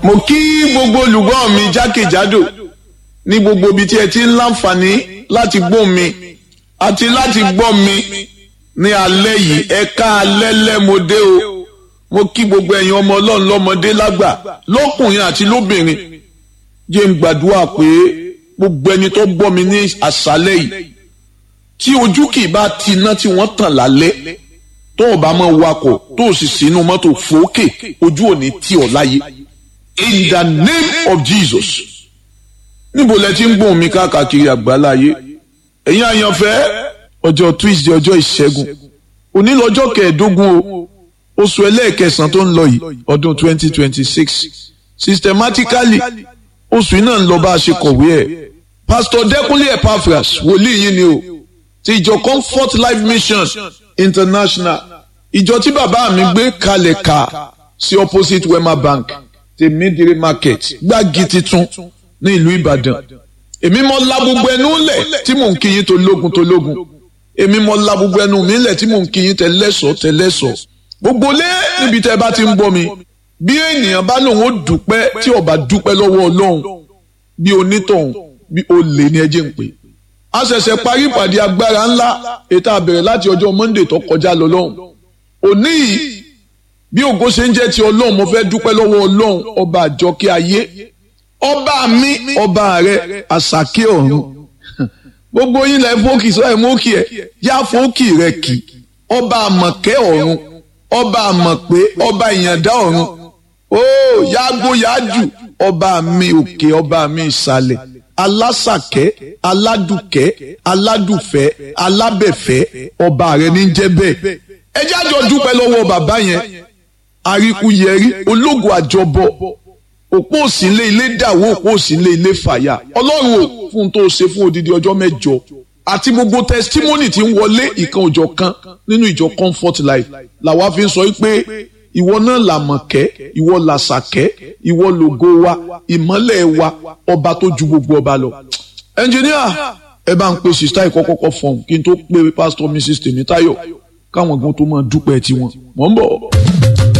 mo kí gbogbo olùgbọ́ mi jákèjádò ní gbogbo ibi tí ẹ ti ń láǹfààní láti gbọ́ mi àti láti gbọ́ mi ní alẹ́ yìí ẹ ká alẹ́ lẹ́mọdé o mo kí gbogbo ẹ̀yin ọmọ ọlọ́run lọ́mọdé lágbà lọ́kùnrin àti lóbìnrin jẹ́ ń gbàdúrà pé gbogbo ẹni tó gbọ́ mi ní àṣálẹ́ yìí tí ojú kì í bá ti iná tí wọ́n tàn lálẹ́ tó o bá mọ̀ wakọ̀ tó o sì sínú mọ́tò fòókè ojú ò ní tì ọ́ láyé in the name of Jesus níbo lẹ ti ń gbóhùn mi káàkiri àgbáláyé ẹ̀yin àyànfẹ́ ọjọ́ Tuesday ọjọ́ ìṣẹ́gun òní lọ́jọ́ kẹẹ̀ẹ́dógún o oṣù ẹlẹ́ẹ̀kẹsàn tó ń lọ yìí ọdún twenty twenty six systematically oṣù yìí náà ń lọ bá a ṣe kọ̀wé ẹ̀ pastor Dẹ́kunlé Epaphras wòlíì yìí ni o ti ìjọ Comfort Life Mission International ìjọ tí bàbá mi gbé kalẹ̀ ká sí opposite Wema Bank tèmídìrí market gbági titun ní ìlú Ìbàdàn èmi mọ la gbogbo ẹnu lẹ̀ tí mò ń kíyìn tó lógun tó lógun èmi mọ la gbogbo ẹnu mi lẹ̀ tí mò ń kíyìn tẹlẹ́sọ̀ tẹlẹ́sọ̀ gbogbo lé níbi tẹ́ bá ti ń gbọ́ mi bí ènìyàn bá lòun ó dúpẹ́ tí ó bá dúpẹ́ lọ́wọ́ Ọlọ́run bí onítọ̀hún bí olè ní ẹjẹ́ ń pè a ṣẹ̀ṣẹ̀ parí ìpàdé agbára ńlá ètò àbẹ̀rẹ̀ láti ọjọ́ Monday tó kọjá lọ lọ́hùn òní yìí bí ògo ṣe ń jẹ́ ti Ọlọ́run mo fẹ́ dúpẹ́ lọ́wọ́ Ọlọ́run ọba àjọkẹ́ ayé ọba mi ọba rẹ àṣàkẹ́ ọ̀run gbogbo yín lẹ fókì sọ ẹ mókì ẹ yá fókì rẹ kì ọba àmọ̀kẹ́ ọ̀run ọba àmọ̀pé ọba ìyàndá ọ̀run ó yágbó yájù ọba mi òkè ọba mi ìsàlẹ̀ alásàkẹ́ aládùkẹ́ aládùfẹ́ alábẹ̀fẹ́ ọba rẹ ní jẹ́ bẹ́ẹ̀ ẹ jájọ dúpẹ́ lọ́wọ́ bàbá yẹn àríkúyẹrí ológo àjọbọ òpó òsínlé ilé dàwó òpó òsínlé ilé fàyà ọlọ́run ò fún tó ṣe fún odidi ọjọ́ mẹ́jọ àti gbogbo testimony tí ń wọlé ìkan òjọ̀ kan nínú ìjọ comfort life làwa fi ń sọ pé ìwọ náà làmọ̀kẹ́ ìwọ làṣàkẹ́ ìwọ lògo wa ìmọ́lẹ̀ wa ọba tó ju gbogbo ọba lọ. ẹnjìníà ẹ bá ń pe sista ìkọ́kọ́kọ́ fọ̀hún kí n tó pe pastor mrs tèmítáyọ̀ káwọn gan tó máa dúpẹ́ tiwọn mọ̀ ń bọ̀.